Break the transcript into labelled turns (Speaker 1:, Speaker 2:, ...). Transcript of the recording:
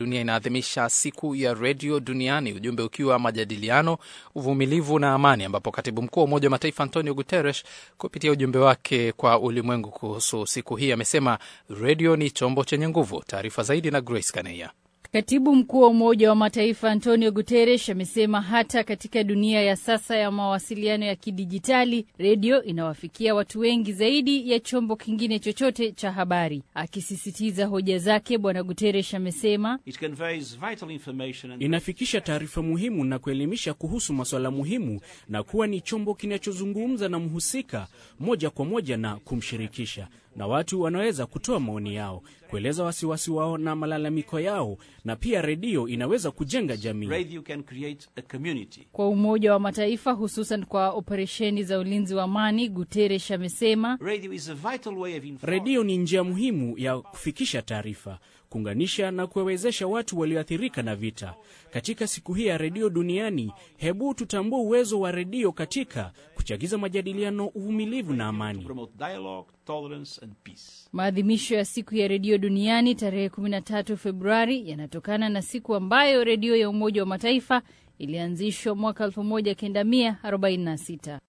Speaker 1: Dunia inaadhimisha siku ya redio duniani, ujumbe ukiwa majadiliano, uvumilivu na amani, ambapo katibu mkuu wa Umoja wa Mataifa Antonio Guterres kupitia ujumbe wake kwa ulimwengu kuhusu siku hii amesema redio ni chombo chenye nguvu. Taarifa zaidi na Grace Kaneya.
Speaker 2: Katibu mkuu wa Umoja wa Mataifa Antonio Guterres amesema hata katika dunia ya sasa ya mawasiliano ya kidijitali, redio inawafikia watu wengi zaidi ya chombo kingine chochote cha habari. Akisisitiza hoja zake, Bwana Guterres amesema
Speaker 3: inafikisha taarifa muhimu na kuelimisha kuhusu masuala muhimu na kuwa ni chombo kinachozungumza na mhusika moja kwa moja na kumshirikisha na watu wanaweza kutoa maoni yao, kueleza wasiwasi wao na malalamiko yao, na pia redio inaweza kujenga jamii.
Speaker 2: Kwa Umoja wa Mataifa, hususan kwa operesheni za ulinzi wa amani, Guterres amesema
Speaker 3: redio ni njia muhimu ya kufikisha taarifa, kuunganisha na kuwawezesha watu walioathirika na vita. Katika siku hii ya redio duniani, hebu tutambue uwezo wa redio katika kuchagiza majadiliano, uvumilivu na amani.
Speaker 2: Maadhimisho ya siku ya redio duniani tarehe 13 Februari yanatokana na siku ambayo redio ya Umoja wa Mataifa ilianzishwa mwaka 1946.